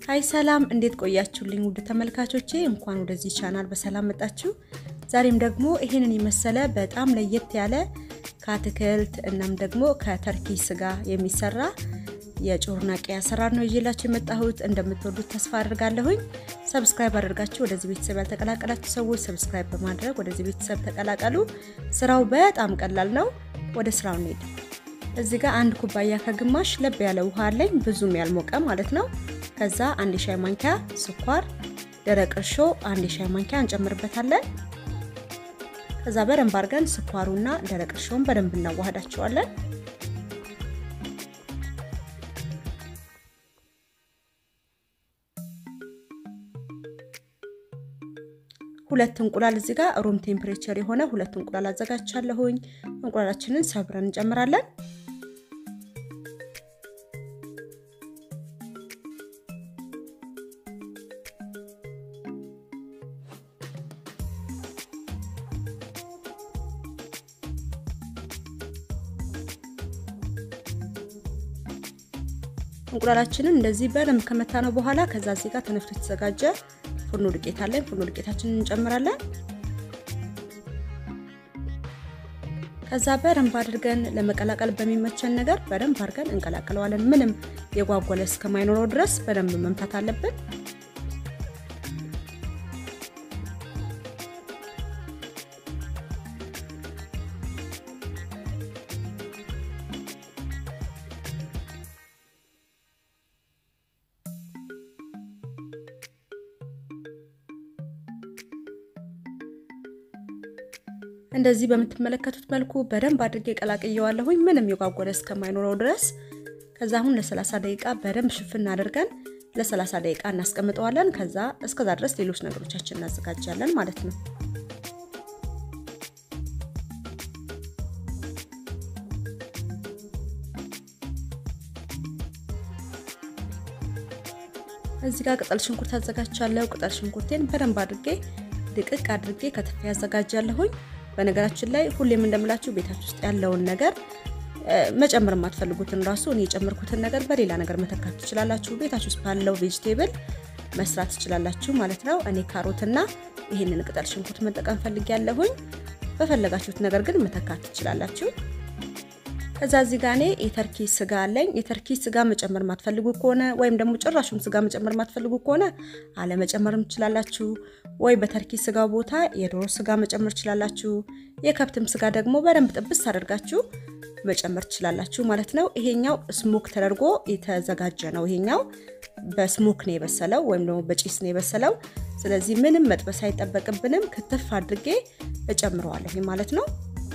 ሀይ ሰላም፣ እንዴት ቆያችሁልኝ? ውድ ተመልካቾቼ እንኳን ወደዚህ ቻናል በሰላም መጣችሁ። ዛሬም ደግሞ ይሄንን የመሰለ በጣም ለየት ያለ ከአትክልት እናም ደግሞ ከተርኪ ስጋ የሚሰራ የጮርናቄ አሰራር ነው ይዤላችሁ የመጣሁት። እንደምትወዱት ተስፋ አድርጋለሁኝ። ሰብስክራይብ አድርጋችሁ ወደዚህ ቤተሰብ ያልተቀላቀላችሁ ሰዎች ሰብስክራይብ በማድረግ ወደዚህ ቤተሰብ ተቀላቀሉ። ስራው በጣም ቀላል ነው። ወደ ስራው እንሄድ። እዚህ ጋር አንድ ኩባያ ከግማሽ ለብ ያለ ውሃ አለኝ፣ ብዙም ያልሞቀ ማለት ነው። ከዛ አንድ የሻይ ማንኪያ ስኳር፣ ደረቅ እርሾ አንድ የሻይ ማንኪያ እንጨምርበታለን። ከዛ በደንብ አድርገን ስኳሩና ደረቅ እርሾውን በደንብ እናዋህዳቸዋለን። ሁለት እንቁላል እዚህ ጋር ሩም ቴምፕሬቸር የሆነ ሁለት እንቁላል አዘጋጅቻለሁኝ። እንቁላላችንን ሰብረን እንጨምራለን። እንቁላላችንን እንደዚህ በደንብ ከመታ ነው በኋላ ከዛ እዚህ ጋር ተነፍቶ የተዘጋጀ ፉርኖ ዱቄት አለን። ፉርኖ ዱቄታችንን እንጨምራለን። ከዛ በደንብ አድርገን ለመቀላቀል በሚመቸን ነገር በደንብ አድርገን እንቀላቅለዋለን። ምንም የጓጓለ እስከማይኖረው ድረስ በደንብ መምታት አለብን። እንደዚህ በምትመለከቱት መልኩ በደንብ አድርጌ ቀላቅየዋለሁኝ ምንም የጓጎለ እስከማይኖረው ድረስ። ከዛ አሁን ለ30 ደቂቃ በደንብ ሽፍን አድርገን ለ30 ደቂቃ እናስቀምጠዋለን። ከዛ እስከዛ ድረስ ሌሎች ነገሮቻችን እናዘጋጃለን ማለት ነው። እዚህ ጋር ቅጠል ሽንኩርት አዘጋጅቻለሁ። ቅጠል ሽንኩርቴን በደንብ አድርጌ ድቅቅ አድርጌ ከትፌ ያዘጋጃለሁኝ። በነገራችን ላይ ሁሌም እንደምላችሁ ቤታችሁ ውስጥ ያለውን ነገር መጨመር የማትፈልጉትን ራሱ እኔ የጨመርኩትን ነገር በሌላ ነገር መተካት ትችላላችሁ። ቤታችሁ ውስጥ ባለው ቬጅቴብል መስራት ትችላላችሁ ማለት ነው። እኔ ካሮትና ይህንን ቅጠል ሽንኩርት መጠቀም ፈልጊያለሁኝ። በፈለጋችሁት ነገር ግን መተካት ትችላላችሁ። ከዛ እዚህ ጋር እኔ የተርኪ ስጋ አለኝ። የተርኪ ስጋ መጨመር ማትፈልጉ ከሆነ ወይም ደግሞ ጭራሹም ስጋ መጨመር ማትፈልጉ ከሆነ አለመጨመርም ትችላላችሁ። ወይ በተርኪ ስጋ ቦታ የዶሮ ስጋ መጨመር ትችላላችሁ። የከብትም ስጋ ደግሞ በደንብ ጥብስ አድርጋችሁ መጨመር ትችላላችሁ ማለት ነው። ይሄኛው ስሞክ ተደርጎ የተዘጋጀ ነው። ይሄኛው በስሞክ ነው የበሰለው ወይም ደግሞ በጭስ ነው የበሰለው። ስለዚህ ምንም መጥበስ አይጠበቅብንም። ክትፍ አድርጌ እጨምረዋለሁ ማለት ነው።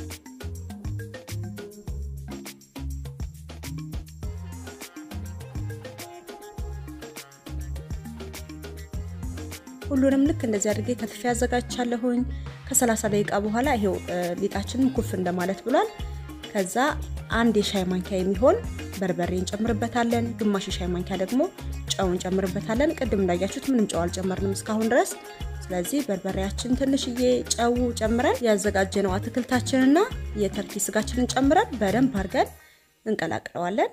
ሁሉንም ልክ እንደዚህ አድርጌ ከትፌ ያዘጋጅቻለሁኝ። ከ30 ደቂቃ በኋላ ይሄው ሊጣችንን ኩፍ እንደማለት ብሏል። ከዛ አንድ የሻይ ማንኪያ የሚሆን በርበሬ እንጨምርበታለን። ግማሽ የሻይ ማንኪያ ደግሞ ጨው እንጨምርበታለን። ቅድም እንዳያችሁት ምንም ጨው አልጨመርንም እስካሁን ድረስ። ስለዚህ በርበሬያችን ትንሽዬ ጨው ጨምረን ያዘጋጀነው አትክልታችንና የተርኪ ስጋችንን ጨምረን በደንብ አድርገን እንቀላቅለዋለን።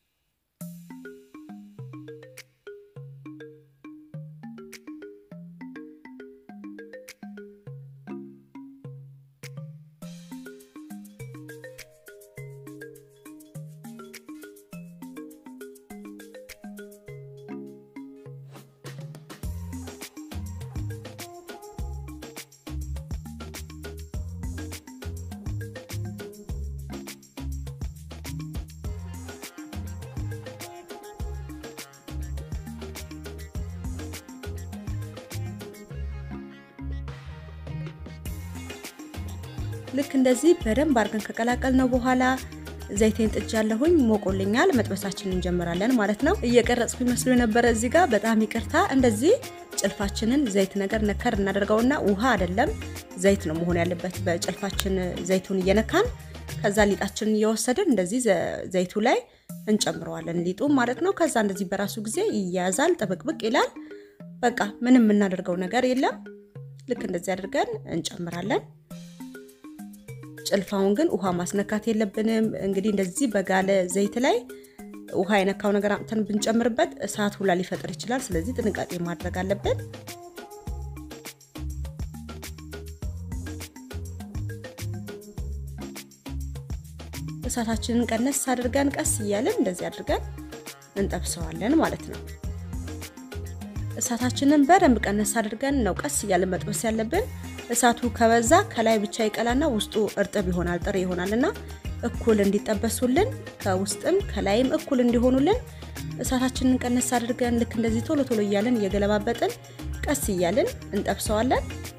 ልክ እንደዚህ በደንብ አድርገን ከቀላቀል ነው በኋላ ዘይቴን ጥጃለሁኝ፣ ሞቆልኛል። መጥበሳችንን እንጀምራለን ማለት ነው። እየቀረጽኩ ይመስሉ የነበረ እዚህ ጋር በጣም ይቅርታ። እንደዚህ ጭልፋችንን ዘይት ነገር ነከር እናደርገውና ውሃ አይደለም ዘይት ነው መሆን ያለበት። በጭልፋችን ዘይቱን እየነካን ከዛ ሊጣችንን እየወሰድን እንደዚህ ዘይቱ ላይ እንጨምረዋለን ሊጡ ማለት ነው። ከዛ እንደዚህ በራሱ ጊዜ ይያያዛል፣ ጥብቅብቅ ይላል። በቃ ምንም የምናደርገው ነገር የለም። ልክ እንደዚህ አድርገን እንጨምራለን። ጭልፋውን ግን ውሃ ማስነካት የለብንም። እንግዲህ እንደዚህ በጋለ ዘይት ላይ ውሃ የነካው ነገር አምጥተን ብንጨምርበት እሳት ሁላ ሊፈጥር ይችላል። ስለዚህ ጥንቃቄ ማድረግ አለብን። እሳታችንን ቀነስ አድርገን ቀስ እያለን እንደዚህ አድርገን እንጠብሰዋለን ማለት ነው። እሳታችንን በደንብ ቀነስ አድርገን ነው ቀስ እያለን መጥበስ ያለብን። እሳቱ ከበዛ ከላይ ብቻ ይቀላና ውስጡ እርጥብ ይሆናል፣ ጥሬ ይሆናል እና እኩል እንዲጠበሱልን ከውስጥም ከላይም እኩል እንዲሆኑልን እሳታችንን ቀነስ አድርገን ልክ እንደዚህ ቶሎ ቶሎ እያለን እየገለባበጥን ቀስ እያልን እንጠብሰዋለን።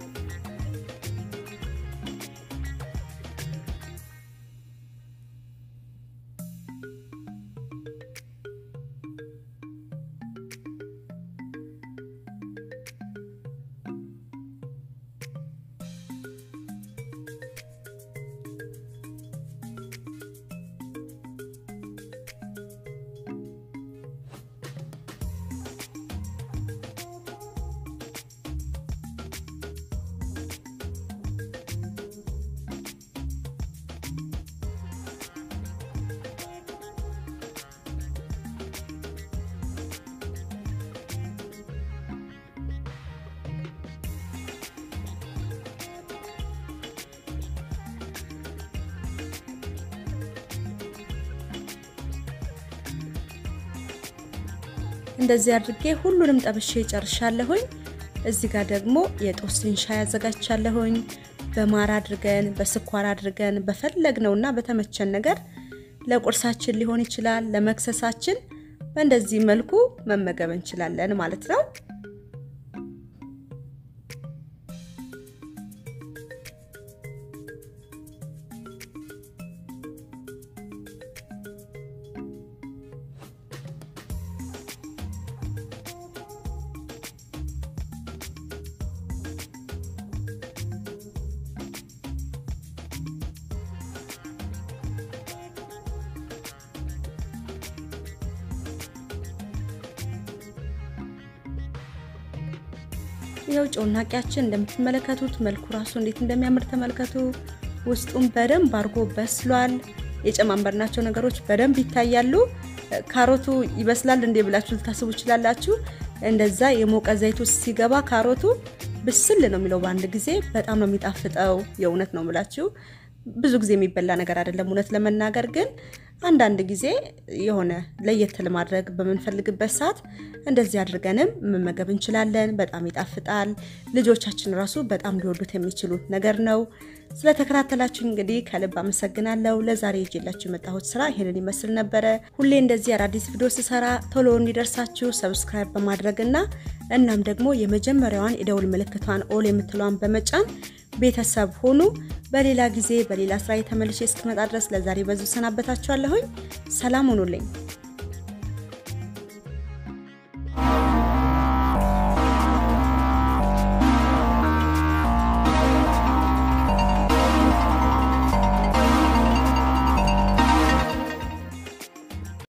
እንደዚህ አድርጌ ሁሉንም ጠብሼ ጨርሻለሁኝ። እዚህ ጋር ደግሞ የጦስኝ ሻይ አዘጋጅቻለሁኝ። በማር አድርገን በስኳር አድርገን በፈለግነውና በተመቸን ነገር ለቁርሳችን ሊሆን ይችላል፣ ለመክሰሳችን በእንደዚህ መልኩ መመገብ እንችላለን ማለት ነው። ይኸው ጮናቂያችን እንደምትመለከቱት መልኩ ራሱ እንዴት እንደሚያምር ተመልከቱ። ውስጡም በደንብ አድርጎ በስሏል። የጨማመርናቸው ነገሮች በደንብ ይታያሉ። ካሮቱ ይበስላል እንዴ ብላችሁ ልታስቡ ይችላላችሁ። እንደዛ የሞቀ ዘይት ውስጥ ሲገባ ካሮቱ ብስል ነው የሚለው በአንድ ጊዜ። በጣም ነው የሚጣፍጠው። የእውነት ነው የምላችሁ። ብዙ ጊዜ የሚበላ ነገር አይደለም እውነት ለመናገር ግን አንዳንድ ጊዜ የሆነ ለየት ለማድረግ በምንፈልግበት ሰዓት እንደዚህ አድርገንም መመገብ እንችላለን። በጣም ይጣፍጣል። ልጆቻችን ራሱ በጣም ሊወዱት የሚችሉት ነገር ነው። ስለተከታተላችሁ እንግዲህ ከልብ አመሰግናለሁ። ለዛሬ ይዤላችሁ የመጣሁት ስራ ይሄንን ይመስል ነበረ። ሁሌ እንደዚህ አዳዲስ ቪዲዮ ስሰራ ቶሎ እንዲደርሳችሁ ሰብስክራይብ በማድረግ እና እናም ደግሞ የመጀመሪያዋን የደውል ምልክቷን ኦል የምትለዋን በመጫን ቤተሰብ ሆኑ። በሌላ ጊዜ በሌላ ስራ የተመልሼ እስክመጣ ድረስ ለዛሬ በዙ ሰናበታችኋለሁኝ። ሰላም ሁኑልኝ።